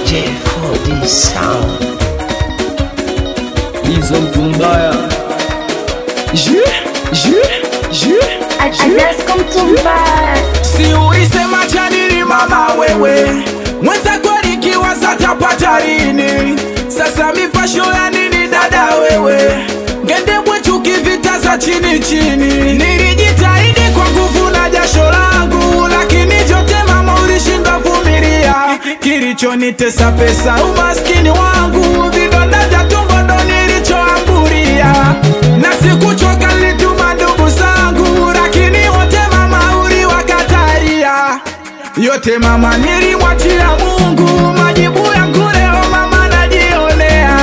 J4D Sound. hizo mtu mbaya Je, je, je, Adasco mtumbaya si ulisema chanini mama wewe mwenzako likiwa zatapata lini sasa mipasho ya nini dada wewe ngendebwe chuki vita za chini chini nilijitahidi kwa nguvu na jasho langu lakini vyote mama ulishindwa vumilia kilichonitesa pesa umaskini wangu vidonda vya tumbo ndo nilichoambulia na sikuchoka nilituma ndugu zangu lakini wote mama uliwakatalia yote mama nilimwachia mungu majibu yangu leo mama najionea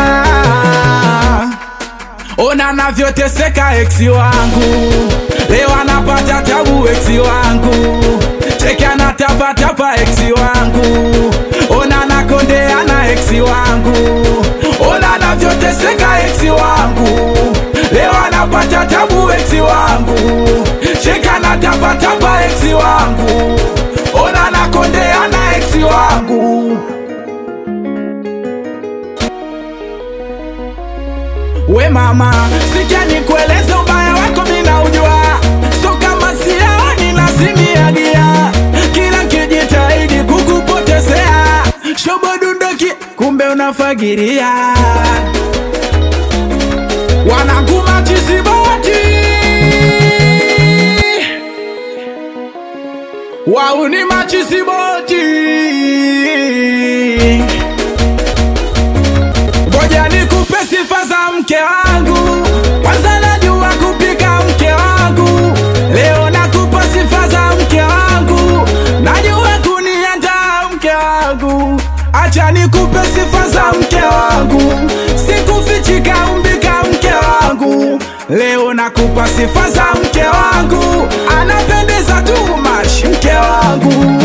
ona navyoteseka eksi wangu leo anapata tabu eksi wangu cheki anatapatapa eksi wangu ona nakondeana eksi wangu ona navyoteseka eksi wangu leo anapata tabu eksi wangu cheki anatapatapa eksi wangu ona nakondeana eksi wangu we mama sija nikueleze ubaya wako mina ujua so kama siaoni lazimiagia kila nkijitahidi kukupotezea shobodundoki kumbe unafagiria wanaguma chisiboti wauni machisiboti ngoja nikupe sifa za mke wangu kwanza najua kupika mke wangu leo nakupa sifa za mke wangu najua kuniandaa mke wangu acha nikupe sifa za mke wangu sikufichika umbika mke wangu leo nakupa sifa za mke wangu anapendeza tu mash mke wangu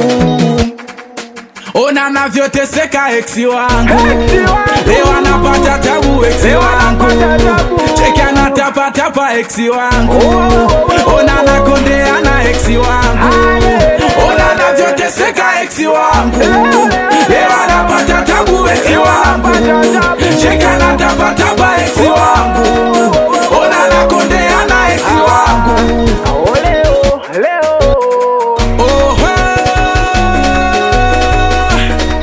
ona navyoteseka eksi wangu leo anapata tabu eksi wangu cheki anatapatapa eksi wangu ona nakondeana eksi wangu ona navyoteseka eksi wangu leo anapata tabu eksi wangu cheki anatapatapa eksi wangu ona nakondeana eksi wangu Oho.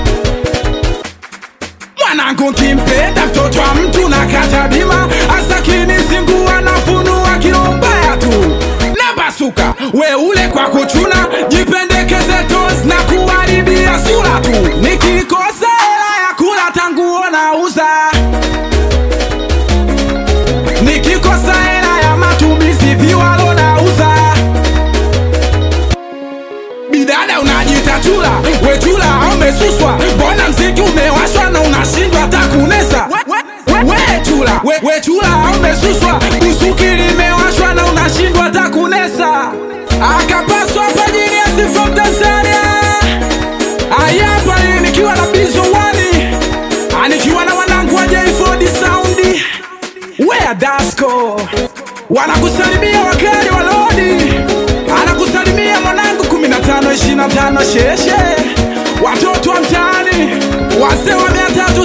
mwanangu kimpenda mtoto wa mtu na kata bima asakini zingua na funua kilombaya tu na basuka we ule kwa kuchuna jipendekeze tos na kuharibia sura tu nikikosa hela ya kula tanguo nauza nikikosa hela ya matumizi viwalo nauza bidada unajita chula wechula umesuswa mbona mziki umewashwa na unashindwa hata kunesa wechula wechula umesuswa busuki limewashwa na unashindwa hata kunesa akapaswa pajiniasi from tanzania ayapa nikiwa na bizo wani anikiwa na wanangu wa j4d saundi wea dasco wanakusalimia wakali wa lodi anakusalimia mwanangu 15 25 sheshe watoto wa mtaani wazee wa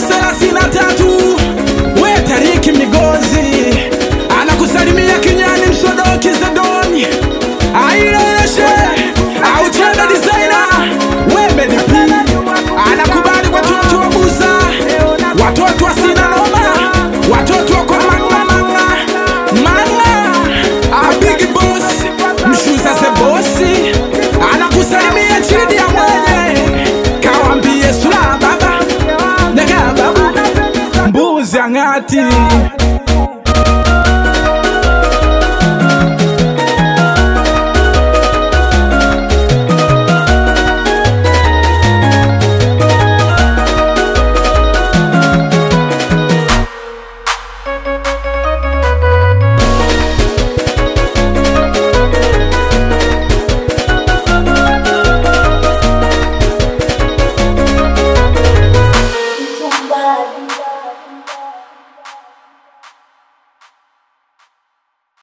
333 we tariki migozi anakusalimia kinyani msodoki zedoni aileshe auchenda designer we medipi anakubali watoto wa buza watoto wa sina noma watoto wa kwa mang'amang'a mang'a abigi boss mshuza ze bosi anakusalimia chidi ya mwenye kawambie sula baba nega babu mbuzi ang'ati